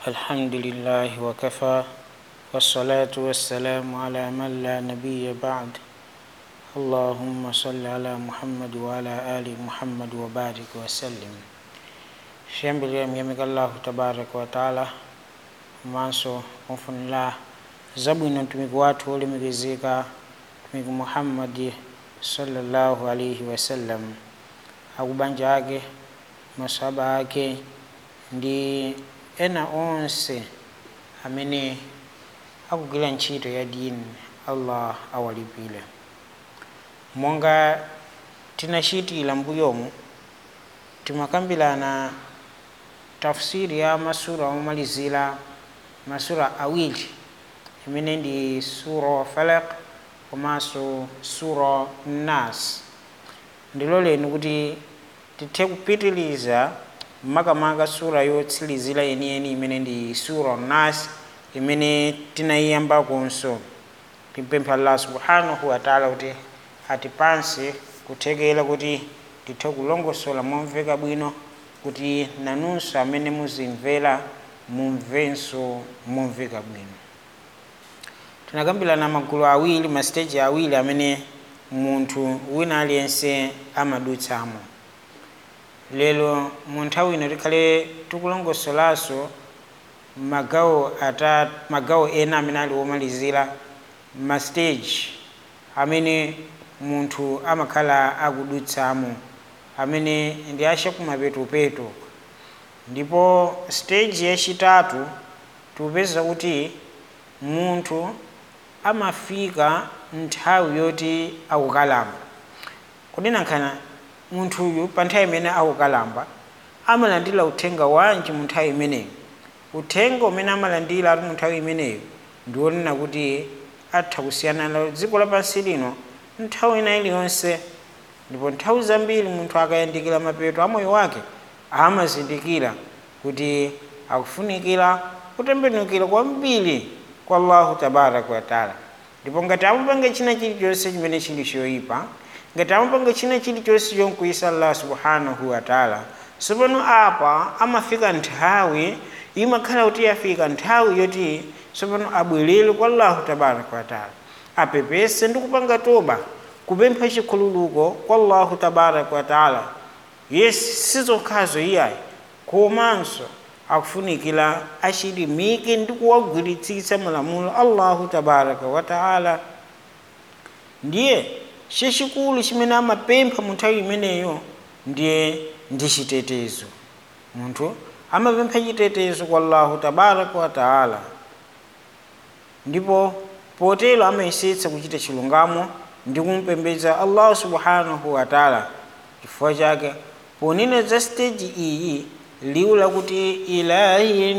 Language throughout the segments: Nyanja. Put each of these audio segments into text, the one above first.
الحمد لله وكفى والصلاة والسلام على من لا نبي بعد اللهم صل على محمد وعلى آل محمد وبارك وسلم shembele miyamika allahu tabaraka wataala manso kumfunira zabwino mtumiki wathu olemekezeka mtumiki muhammadi sallallahu alaihi wasallam akubanja ake masahaba ake ndi ena onse amene akugwira ntchito ya dini allah awalipire monga tinachitira mbuyomu timakambirana tafsiri ya masura omalizira masura awiri imene ndi sura falaq komanso sura nas ndiloleni kuti tithe kupitiliza makamaka sura yotsirizira yeniyeni imene ndi sura nas imene tinayiyambakonso timpempha allah subhanahu wataala kuti atipatse kuthekera kuti tithe kulongosola momveka bwino kuti nanunso amene muzimvera mumvenso momveka bwino tinakambirana magulu awiri masiteji awiri amene munthu wina aliyense amadutsamo lero mu nthawi ino tikhale tikulongosolanso magawo ata magawo ena amene ali womalizira masiteji amene munthu amakhala akudutsamo amene ndi achakumapetupetu ndipo stage yachitatu tikupeza kuti munthu amafika nthawi yoti akukalamba kunena nkhana munthuyu pa nthawi imene akukalamba amalandira uthenga wanji mu nthawi imeneyo uthenga umene amalandira ati mu nthawi imeneyo ndi wonena kuti atha kusiyana nalo dziko lapansi lino nthawi ina iliyonse ndipo nthawi zambiri munthu akayandikira mapeto a moyo wake amazindikira kuti akufunikira kutembenukira kwambiri kwa allahu tabaraka wataala ndipo ngati amupanga china chilichonse chimene chili choyipa ngati amupanga china chilichonse chonkuisa allah subhanahu wataala tsopano apa amafika nthawi imakhala kuti yafika nthawi yoti tsopano abwerere kwa allahu tabaraka wataala apepese ndi kupanga toba kupempha chikhululuko kwa allahu tabaraka wataala yes sizokhazo iyayi komanso akufunikira achilimike ndi kuwagwiritsitsa malamulo allahu tabaraka wataala ndiye chachikulu chimene amapempha mu nthawi imeneyo ndiye ndi chitetezo munthu amapempha chitetezo kwa allahu tabaraka wataala ndipo potero amayesetsa kuchita chilungamo ndi kumpembedza allahu subhanahu wataala chifukwa chake ponena za stage iyi liwu lakuti ilahi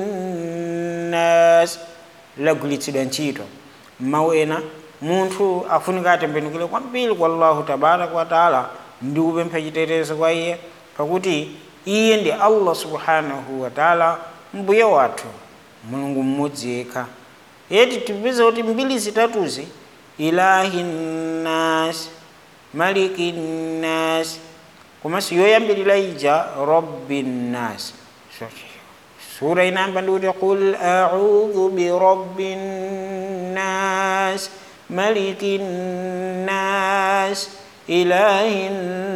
nnas lagwiritsidwa ntchito mawu ena munthu afunika atembenukire kwambiri kwa allahu tabaraka wataala ndi kupempha chitetezo kwa iye pakuti iye ndi allah subhanahu wataala mbuye wathu mulungu mmodzi yekha yeti tipeza kuti mbiri zitatuzi ilahi nnas maliki nnas komanso yoyambirira ija rabbi nnas sura inayamba ndikuti qul audhu birabbi nnas maliki nnas ilahi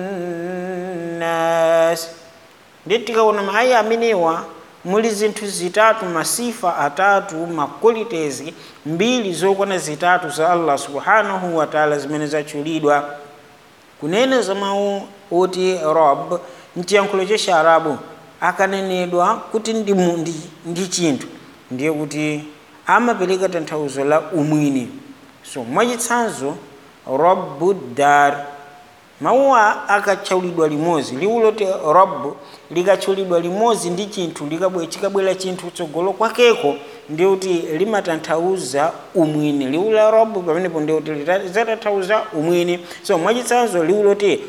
nnas ndi tikaona maaya amenewa muli zinthu zitatu masifa atatu maqualities mbiri zokwana zitatu za allah subhanahu wataala zimene zatchulidwa kunena za mawu oti rob mchiyankhulo cha chiarabu akanenedwa kuti ndi, ndi, ndi chinthu ndiye kuti amapereka tanthauzo la umwini so mwachitsanzo robu dar mawuwa akatchulidwa limodzi liwu loti rob likatchulidwa limodzi ndi chinthu chikabwera chinthu tsogolo kwakeko ndiye kuti limatanthauza umwini liwu la rob pamenepo ndiye kuti lizatanthauza umwini so mwachitsanzo liwu loti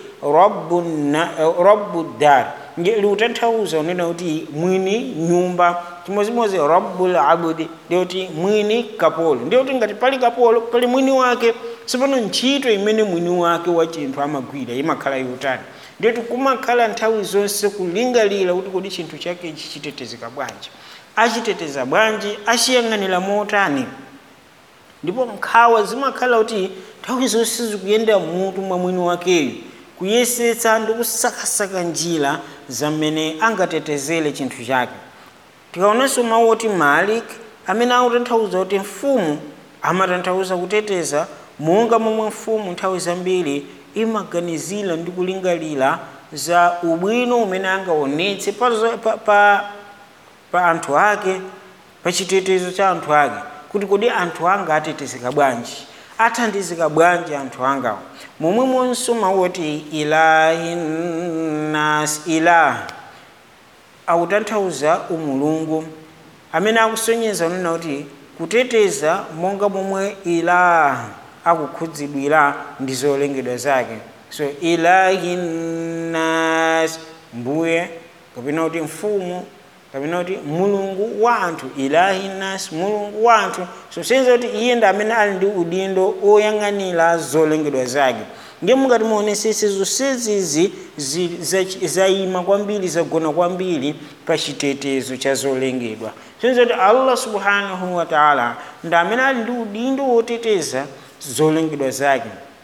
robu dar liutanthauza unena kuti mwini nyumba chimodzimodzi rabbul abudi ndiye kuti mwini kapolo ndiye kuti ngati pali kapolo pali mwini wake sipano ntchito imene mwini wake wa chinthu amagwira imakhala yotani ndiye kuti kumakhala nthawi zonse kulingalira kuti kodi chinthu chake chichitetezeka bwanji achiteteza bwanji achiyang'anira motani ndipo nkhawa zimakhala kuti nthawi zonse zikuyenda mutu mwa mwini wakeyo kuyesetsa ndi kusakasaka njira zamene angatetezere chinthu chake tikaonanso mawu oti malik amene akutanthauza kuti mfumu amatanthauza kuteteza monga momwe mfumu nthawi zambiri imaganizira ndi kulingalira za ubwino umene angaonetse pa, pa, pa, pa anthu ake pa chitetezo cha anthu ake kuti kodi anthu anga atetezeka bwanji athandizika bwanji anthu angawo momwemonso mawu oti ilahi nas ilah akutanthauza umulungu amene akusonyeza kunena kuti kuteteza monga momwe ilah akukhudzidwira ndi zolengedwa zake so ilahi nas mbuye kapena kuti mfumu kapena kuti mulungu wa anthu ilahi nas mulungu wa anthu so senza kuti iye ndi amene ali ndi udindo oyang'anira zolengedwa zake ndiye mungati muonesese zonsezizi zayima kwambiri zagona kwambiri pa chitetezo cha zolengedwa senza kuti allah subhanahu wa taala ndi amene ali ndi udindo woteteza zolengedwa zake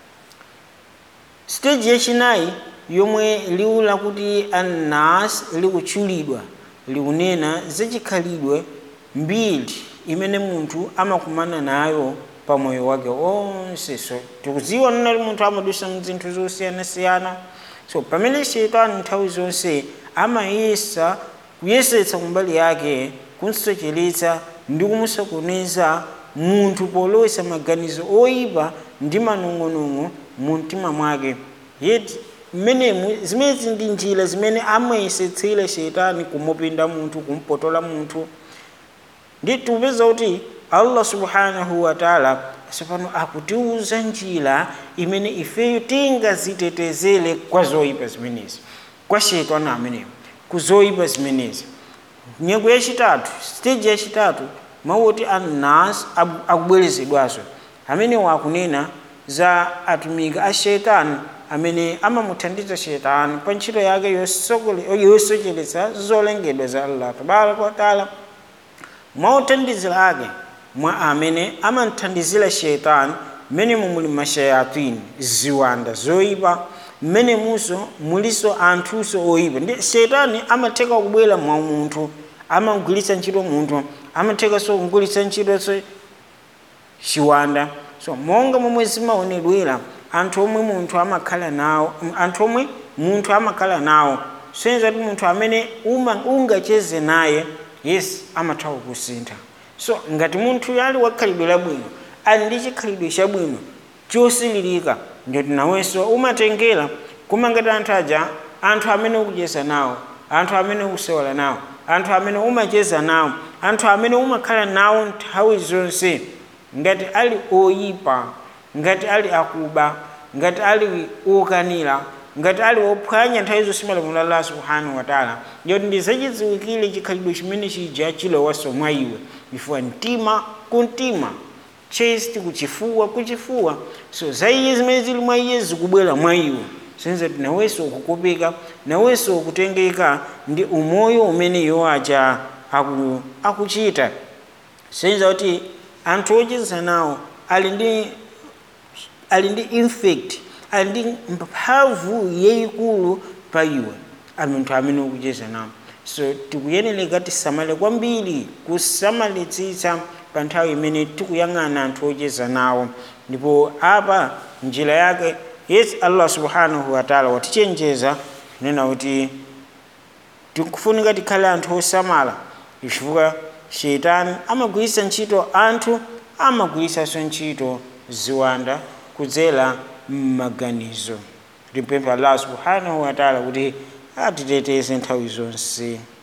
stage yachinayi yomwe liwu lakuti annas likutchulidwa likunena zachikhalidwe mbiri imene munthu amakumana nayo pa moyo wake onse so tikudziwa nena kuti munthu amadusa mzinthu zosiyanasiyana so pamene shetani nthawi zonse amayesa kuyesetsa kumbali yake kumsocheretsa ndi kumusokoneza munthu polowesa maganizo oyipa ndi manong'onong'o mu mtima mwake yeti mmenemu zimezi ndi njira zimene amayesetsera shetani kumupinda munthu kumpotola munthu ndi tikupeza kuti allah subhanahu wa taala tsopano akutiuza njira imene ifeyo tingazitetezere kwa zoyipa zimenezi kwa shetani amenewo ku zoyipa zimenezi nyengo yachitatu stage yachitatu mawu oti annas akubwerezedwaso amenewo akunena za atumiki a shetani amene amamuthandiza shetani pa ntchito yake yosocheretsa zolengedwa za allah tabaraka wataala mwauthandizira ake mwa amene amamthandizira shetani mmenemu muli mashayatini ziwanda zoyipa mmenemunso muliso anthuso oyipa ndi shetani amatheka kubwera mwa munthu amagwiritsa ntchito munthu amathekanso kugwiritsa ntchito chiwanda so monga momwe zimaonedwera anthu omwe munthu amakhala nawo anthu omwe munthu amakhala nawo senza kuti munthu amene ungacheze naye yes amatha kukusintha so ngati munthu ali wakhalidwe labwino ali ndi chikhalidwe chabwino chosililika ndoti nawenso umatengera koma ngati anthu aja anthu amene ukucheza nawo anthu amene ukusewala nawo anthu amene umacheza nawo anthu amene umakhala nawo nthawi zonse ngati ali oyipa ngati ali akuba ngati ali okanira ngati ali ophwanya nthawi zonse malamulo allah subhanahu wataala ndiyoti ndizachidziwikire chikhalidwe chimene chija chilowaso mwa iwe chifukwa mtima ku mtima chest kuchifuwa kuchifuwa so za iye zimene zili mwa iye zikubwera mwa iwe senza kuti nawenso ukukopeka nawenso ukutengeka ndi umoyo umene iwo aja aku, akuchita senza kuti anthu ocheza nawo ali ndi ali ndi infect ali ndi mphamvu yayikulu pa iwe anthu amene ukucheza nawo so tikuyeneleka tisamale kwambiri kusamalitsitsa pa nthawi imene tikuyang'ana anthu ocheza nawo ndipo apa njira yake yes allah subhanahu wataala watichenjeza kunena kuti tikufunika tikhale anthu osamala chifukwa shetani amagwiritsa ntchito anthu amagwiritsanso ntchito ziwanda kudzera m'maganizo timpempha allah subhanahu wataala kuti atiteteze nthawi zonse